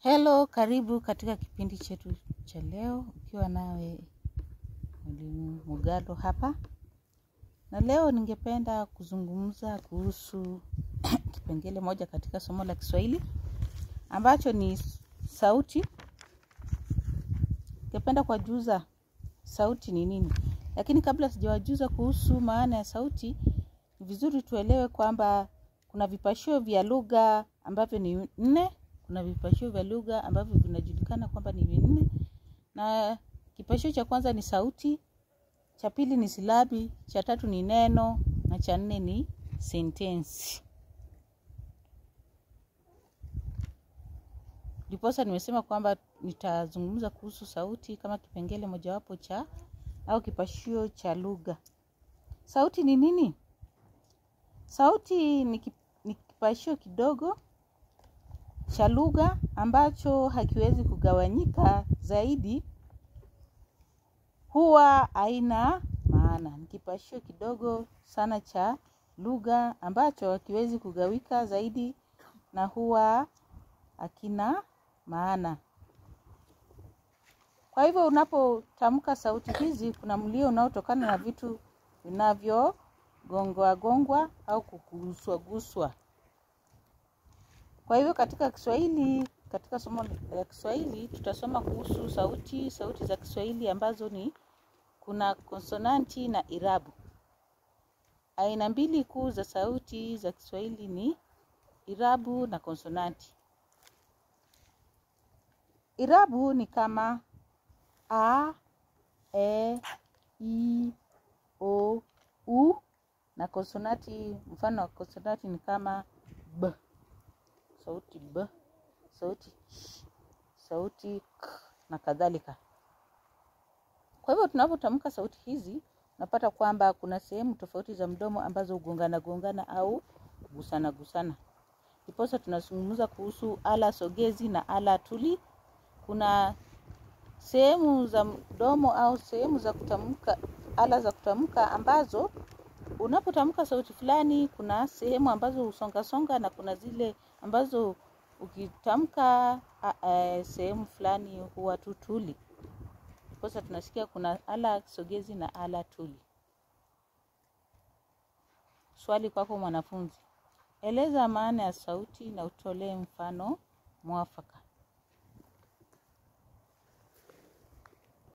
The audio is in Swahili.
Hello, karibu katika kipindi chetu cha leo, ukiwa nawe mwalimu Mugalo hapa, na leo ningependa kuzungumza kuhusu kipengele moja katika somo la Kiswahili ambacho ni sauti. Ningependa kuwajuza sauti ni nini, lakini kabla sijawajuza kuhusu maana ya sauti, ni vizuri tuelewe kwamba kuna vipashio vya lugha ambavyo ni nne kuna vipashio vya lugha ambavyo vinajulikana kwamba ni vinne, na kipashio cha kwanza ni sauti, cha pili ni silabi, cha tatu ni neno na cha nne ni sentensi. Ndiposa nimesema kwamba nitazungumza kuhusu sauti kama kipengele mojawapo cha au kipashio cha lugha. Sauti ni nini? Sauti ni kipashio kidogo cha lugha ambacho hakiwezi kugawanyika zaidi, huwa haina maana. Ni kipashio kidogo sana cha lugha ambacho hakiwezi kugawika zaidi na huwa hakina maana. Kwa hivyo unapotamka sauti hizi, kuna mlio unaotokana na vitu vinavyogongwa gongwa au kuguswa guswa. Kwa hivyo katika Kiswahili, katika somo la Kiswahili tutasoma kuhusu sauti, sauti za Kiswahili ambazo ni kuna konsonanti na irabu. Aina mbili kuu za sauti za Kiswahili ni irabu na konsonanti. Irabu ni kama a, e, i, o, u na konsonanti, mfano wa konsonanti ni kama b sauti b, sauti ch, sauti k na kadhalika. Kwa hivyo tunapotamka sauti hizi, unapata kwamba kuna sehemu tofauti za mdomo ambazo hugongana gongana au gusana gusana. Ndiposa tunazungumza kuhusu ala sogezi na ala tuli. Kuna sehemu za mdomo au sehemu za kutamka, ala za kutamka ambazo unapotamka sauti fulani, kuna sehemu ambazo husonga songa na kuna zile ambazo ukitamka sehemu fulani huwa tu tuli. Ndiposa tunasikia kuna ala sogezi na ala tuli. Swali kwako mwanafunzi, eleza maana ya sauti na utolee mfano mwafaka.